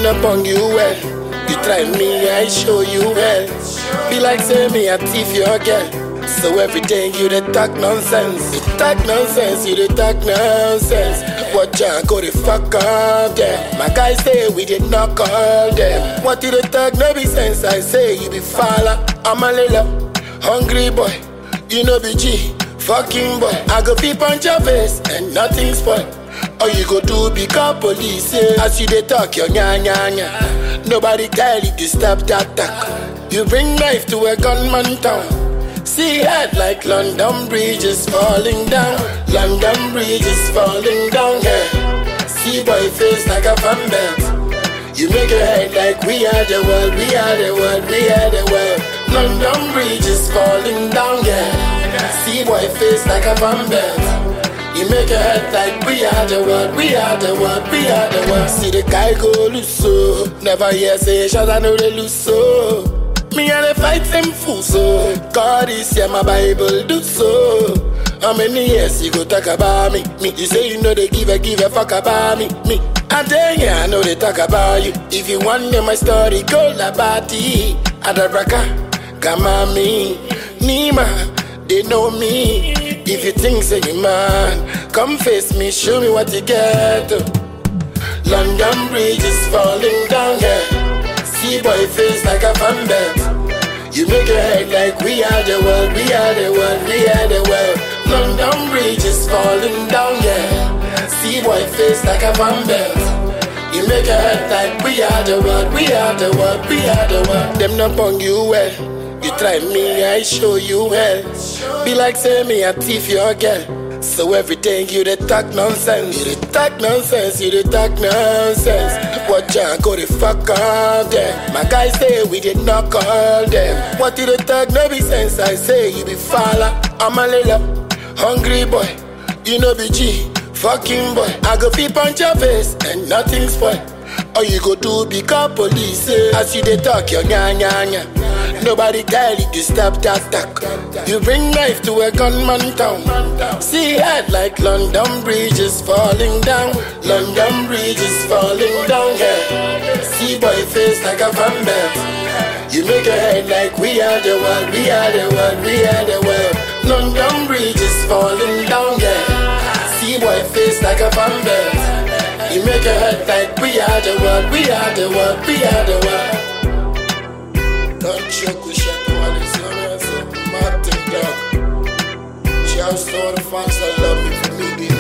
not bong you well. You try me, I show you well. Be like say me a thief your girl. So every day you dey talk nonsense. You talk nonsense, you dey talk nonsense. Watch out, go the fuck up there. My guys say we did not call them. What you dey talk no be sense? I say you be falla. I'm a little hungry boy. You know be G, fucking boy. I go peep on your face and nothing spoil. All you go do be call police eh? As you dey talk your nya nya nya Nobody tell you to stop that talk You bring knife to a gunman town See head like London Bridge is falling down London Bridge is falling down yeah. See boy face like a fan belt You make your head like we are the world We are the world, we are the world London Bridge is falling down yeah. See boy face like a fan belt you make your head like we are the world, we are the world, we are the world. See the guy go loose so. Never hear say shots, I know they lose so. Me and the fight them fool so. God is here, my Bible do so. How many years you go talk about me? Me, you say you know they give a give a fuck about me. Me, I dare ya, I know they talk about you. If you want to know my story, go la bati. Adabraka, Kamami, Nima, they know me. If you think say you man, come face me, show me what you get. London Bridge is falling down, yeah. See boy face like a fan belt. You make your head like we are the world, we are the world, we are the world. London Bridge is falling down, yeah. See boy face like a fan belt. You make your head like we are the world, we are the world, we are the world. Them not bong you well. You try me, I show you well. Be like say me a thief your girl. So every day you dey talk nonsense. You dey talk nonsense, you dey talk nonsense. Watch out, go the fuck up there. My guys say we did not call them. What you dey talk no be sense? I say you be falla. I'm a little hungry boy. You know be G, fucking boy. I go peep on your face and nothing spoil. All you go do be call police eh? As you dey talk your nya nya nya Nobody tell you to stop that talk You bring knife to a gunman town See head like London Bridge is falling down London Bridge is falling down yeah. See boy face like a fan belt You make your head like we are the world We are the world, we are the world London Bridge is falling down yeah. See boy face like a fan belt you make your head like we are the world, we are the world, we are the world. Don't choke with shit while it's on us, Martin Dog. Shouts to all the fans that love me for me being